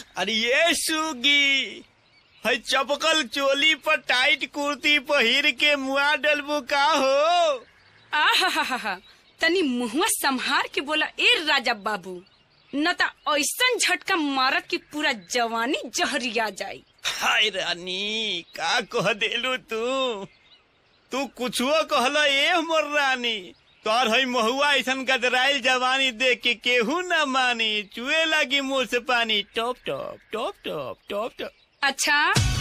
अरे ये सुगी है चपकल चोली पर टाइट कुर्ती पहिर के मुआ डलबू का हो आहा तनी मुहुआ संहार के बोला ए राजा बाबू न त ऐसन झटका मारत की पूरा जवानी जहरिया जाई हाय रानी का कह देलू तू तू कुछो कहला ए मोर रानी तोर है महुआ ऐसन गदराइल जवानी देख के केहू न मानी चुए लगी मुंह से पानी top top top top top top अच्छा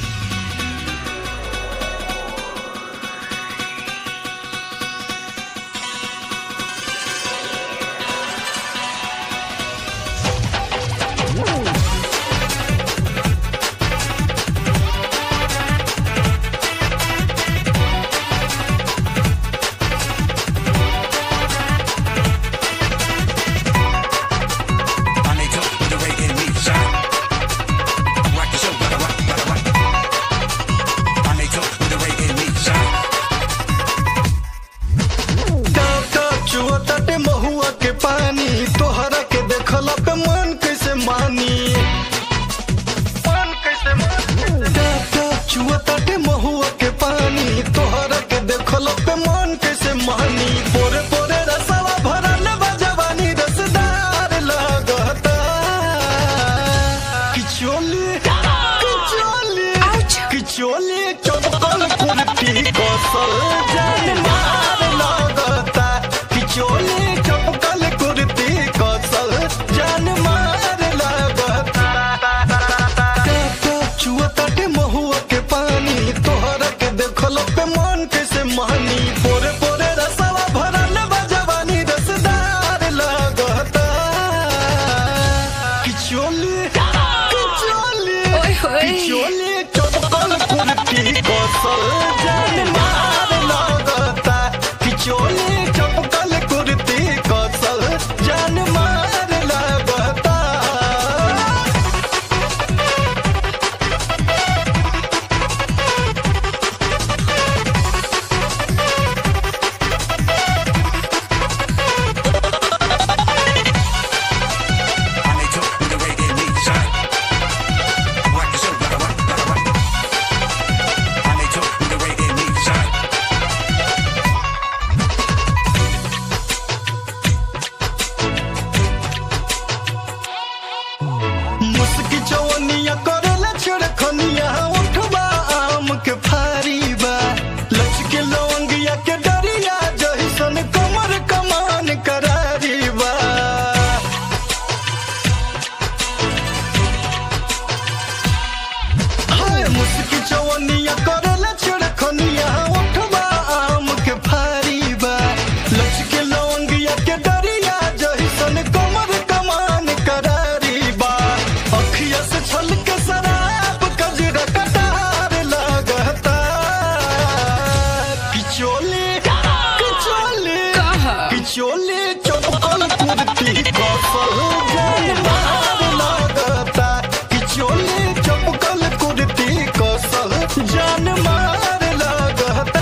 I need to with the reggae beat shine. Rock the show, gotta rock, gotta rock. I need to with the reggae beat shine. टाटा चुअताटे महुआ के पानी तोहरा के देखला पे मन कैसे मानी मन कैसे मानी टाटा चुअताटे महुआ के पानी तोहरा के देखला पे मन कैसे मानी पोरे पोरे रसवा भरल बा जवानी रसदार लागता किचोली किचोली किचोली चपकल कुर्ती कसल जान मार लागता किचोली चपकल कुर्ती कसल जान मार लागता टाटा चुअताटे महुआ के पानी तोहरा के देखल पे मन कैसे मानी पोरे पोरे रसवा भरल बा जवानी रसदार लागता किचोली किचोली ओए होए। किचोली चपकल कुर्ती कसल जान मार लागता किचोली चपकल कुर्ती कसल जान मार लागता I need to with the reggae beat shine. Rock the show, gotta rock, gotta rock. I need to with the reggae beat shine. मुस्की चवनिया करेला छिड़खनिया उठबा आम के फारी बा लचके लवंगिया के डरिया जहिसन कमर कमान करारी बा हाय मुस्की चवनिया करेला छिड़खनिया उठबा आम के फारी बा लचके लवंगिया के डरिया जहिसन कमर कमान करारी बा अखिया से छलके शराब कजरा कटार लागता किचोली किचोली कहा? किचोली चपकल कुर्ती कसल जान मार लागता किचोली चपकल कुर्ती कसल जान मार लागता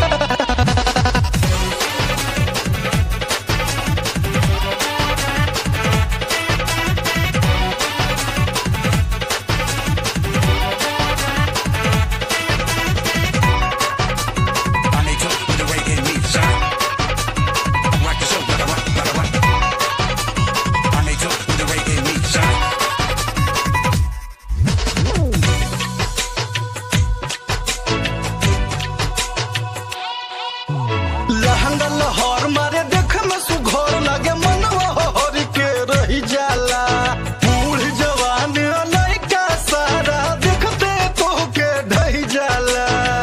I need to with the reggae beat shine. Rock the show, gotta rock, gotta rock. I need to with the reggae beat shine. लहंगा लहर मारे देख में सुघर लागे मनवा हर के रही जाला बूढ़ जवान लड़का सारा देखते तो के ढही जाला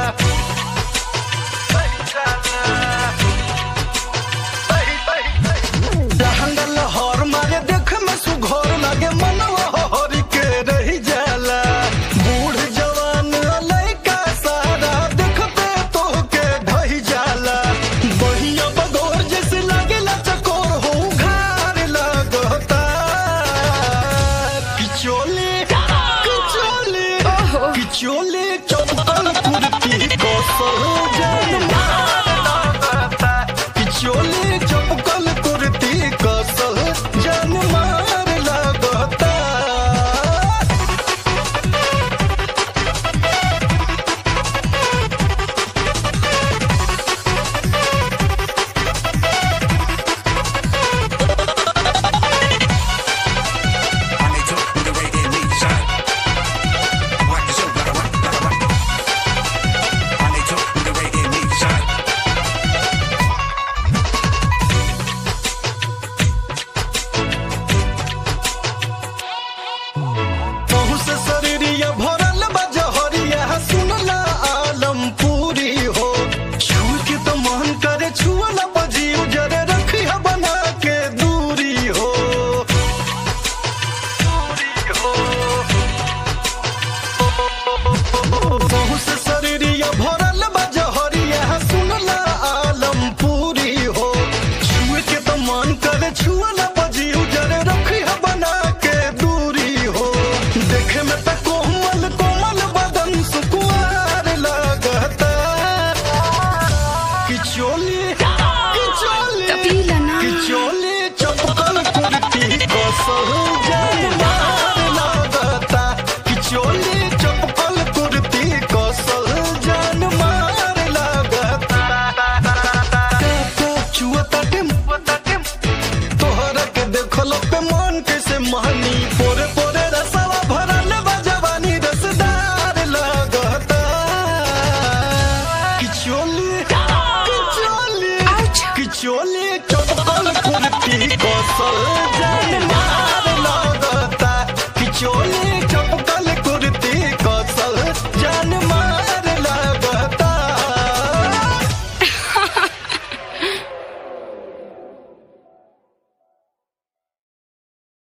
लहंगा लहर मारे देख में सुघर लागे मनवा हर के रही जाला बूढ़ जवान लड़का सारा देखते तो के ढही जाला बहिया बगोर जैसे लागेला चकोर हो घार लगता किचोली किचोली किचोली चपकल कुर्ती कसल